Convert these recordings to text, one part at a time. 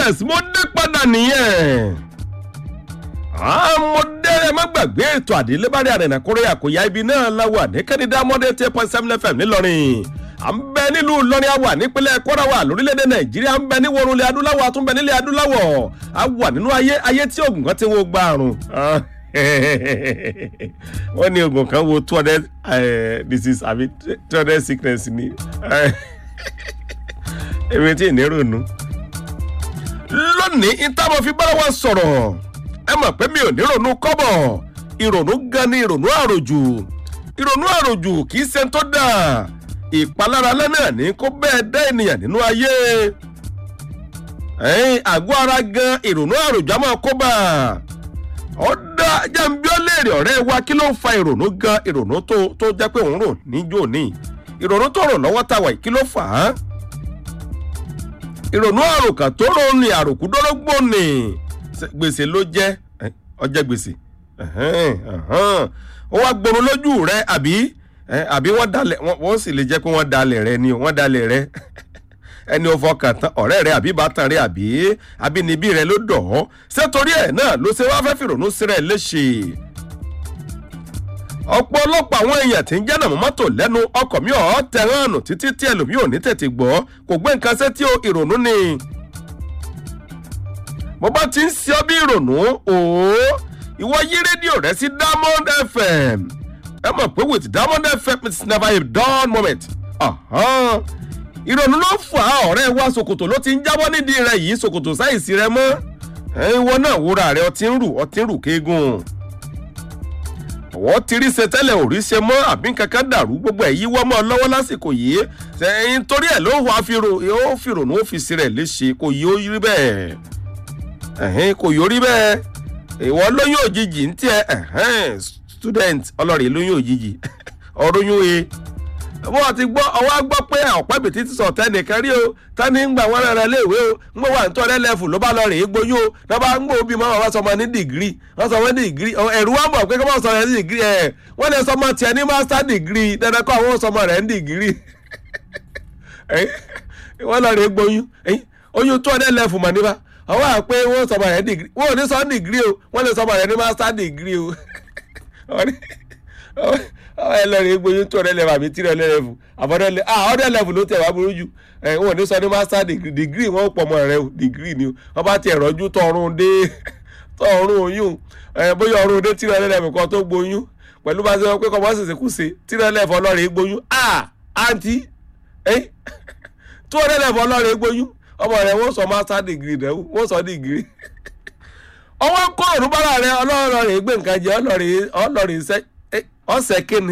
yes mo dé padà nìyẹn mo dé ẹ má gbàgbé ètò àdélébárí àrẹ̀nà kórè àkóyá ibi náà láwà ní kẹ́nìdá mọ́dé ten point seven fm ńìlọrin à ń bẹ nílùú ìlọrin àwà nípínlẹ̀ kwara wà lórílẹ̀‐èdè nàìjíríà ń bẹ ní wọrùnlé adúláwọ̀ àtúnbẹ nílẹ̀ adúláwọ̀ a wà nínú ayé ayé tí oògùn kan ti wo gba àrùn wọ́n ní oògùn kan wo two hundred disease àbí two hundred sickness ni èmi tí ì ní ronú lónìí ìtàwọn fi bára wa sọ̀rọ̀ ẹ mọ̀ pé mi ò ní ronú kọ́bọ̀ ìrònú gan ni ìrònú àròjù ìrònú àròjù kì í ṣe tó dáa ìpalára lẹ́nà ní kó bẹ́ẹ̀ dá ènìyàn nínú ayé àgọ́ ara gan ìrònú àròjù á máa kó bá ọ dá jẹ́nbí ó léèrè ọ̀rẹ́ wa kí ló ń fa ìrònú gan ìrònú tó jẹ́ pé òun rò níjó ní ìrònú tó rò lọ́wọ́ tàwa kí ló fà á ìrònú àròkàn tó rò ní àròkù dọ́rọ́gbò ní gbèsè ló jẹ́ ọjẹ́ gbèsè ó wá gbòòrò lójú rẹ àbí àbí wọ́n dalẹ̀ wọ́n sì lè jẹ́ pé wọ́n dalẹ̀ rẹ ni wọ́n dalẹ̀ rẹ ẹni ò fọkàn tán ọ̀rẹ́ rẹ àbí bàtàn rẹ àbí abínibí rẹ ló dọ̀ ọ́ sétorí ẹ̀ náà ló ṣe wá fẹ́ fìrònú sírẹ̀ léṣe ọ̀pọ̀lọpọ̀ àwọn èèyàn tí ń jẹ́ nàmú mọ́tò lẹ́nu ọkọ̀ mi ọ̀ tẹ̀rán nù títí tí ẹlòmíì ò ní tètè gbọ́ kò gbé nǹkan sétí o ìrònú ni mo bá ti ń ṣe ọ bí ìrònú òó ìwọ yí rédíò rẹ sí diamond fm ẹ mọ̀ pé with diamond fm it's never a dull moment ìrònú ló fà á ọ̀rẹ́ wa ṣòkòtò ló ti ń jábọ́ nídìí rẹ yìí ṣòkòtò sáìsì rẹ mọ́ ìwọ náà wúra rẹ ọtí ń rù ọtí ń rù kéegun ọwọ́ ti rí ṣe tẹ́lẹ̀ ò rí ṣe mọ́ àbí kankan dàrú gbogbo ẹ̀ yíwọ́ mọ́ lọ́wọ́ lásìkò yìí ṣẹ́yìn torí ẹ̀ ló wà ó fìrònú ó fi sí rẹ̀ léṣe kò yí ó rí bẹ́ẹ̀ ẹ̀hìn kò yóò bẹ́ẹ̀ ìwọ lóyún òjijì ń tiẹ̀ ẹ̀hìn student ọlọ́rin lóyún òjijì ọ̀rọ̀yún e wọ́n ti gbọ́ ọwọ́ gbọ́ pé ọ̀pẹ́ bìtì ti sọ̀ tẹ́nìkan rí o tani ń gbà wọ́n rẹ̀ léèwé o ń gbọ́ wà ní tọ́lẹ̀ lẹ́fù ló bá lọ rèé gbóyún o náà bá ń gbọ́ òbí máa wá sọmọ ní dìgírì wọ́n sọmọ ní dìgírì ẹ̀rú wá mọ̀ pé kí wọ́n sọ rẹ̀ ní dìgírì ẹ̀ wọ́n lè sọmọ tiẹ̀ ní master dìgírì dandan kọ́ àwọn sọmọ rẹ̀ ní dìgírì wọ́n lọ rèé gbóyún oyún tọ́lẹ̀ lẹ́fù mọ̀ níbà ọwọ́ à pé wọ́n sọmọ rẹ̀ dìgírì wọ́n ò ní sọ dìgírì o wọ́n lè sọmọ rẹ̀ ní master dìgírì o ẹ lọ rẹ gbóyún tó ọdẹ lẹfù àbí tírẹ lẹfù àbọdẹ lẹ ah ọdẹ lẹfù ló tẹ wá burú jù ẹ wọn ò ní sọ ní master degree degree wọn pọ̀ mọ́ rẹ o degree ni o wọn bá tiẹ̀ rọ́jú tọrùn dé tọrùn oyún ẹ bóyá ọrùn dé tírẹ lẹfù kan tó gbóyún pẹ̀lú bá ṣe wọn pé kọ́mọ́ ṣèṣe kù ṣe tírẹ lẹfù ọlọ́rẹ̀ gbóyún ah àǹtí ẹ tó ọdẹ lẹfù ọlọ́rẹ̀ gbóyún ọmọ rẹ wọ́n sọ master degree rẹ wọ́n sọ degree ọwọ́ kọ́ òrùbára rẹ ọlọ́rọ̀ rẹ̀ gbé nǹkan jẹ ọlọ́rẹ̀ iṣẹ́ ọ̀sẹ̀ kínni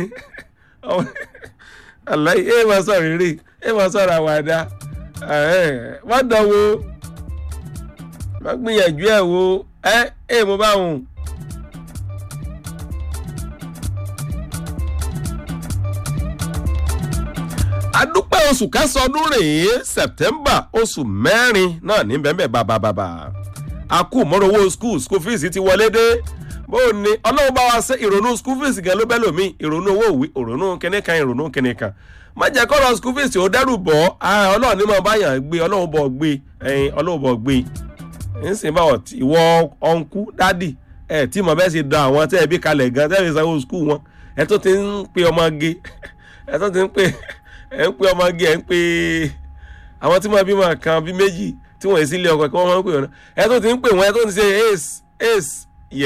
aláì ẹ máa sọ rere ẹ máa sọ ra wàdà má dánwò má gbìyànjú ẹ wo ẹ ẹ mo bá wọn. adúpẹ́ oṣù kẹsàn-án ọdún rèé september oṣù mẹ́rin náà ní bẹ́ẹ̀ bẹ́ẹ̀ bàbà bàbà a kú mọ́rọ̀wọ́ school school fees ti wọlé dé bó o ní ọlọ́run bá wa ṣe ìrònú school fees gan ló bẹ́ lómi ìrònú owó òwe ìrònú kíní kan ìrònú kíní kan má jẹ́ kọ́rọ̀ school fees ó dẹ́rù bọ́ ọlọ́run ní mọ̀ báyàn gbé ọlọ́run bọ̀ gbé ẹyin ọlọ́run bọ̀ gbé ń sìn bá ìwọ ọ̀nkú dádì ẹ tí mo bẹ́ẹ̀ ṣe dán àwọn tẹ́ ẹ bí kalẹ̀ gan tẹ́ ẹ fi sanwó school wọn ẹ tó ti ń pe ọmọge ẹ tó ti ń pe ẹ ń pe ọmọge ẹ ń pe àwọn tí mo bí mọ̀ kan bí méjì tí wọ́n yẹ sílé ọkọ̀ kí wọ́n máa ń pè wọ́n ẹ tó ti ń pè wọ́n ẹ tó ti ṣe ace ace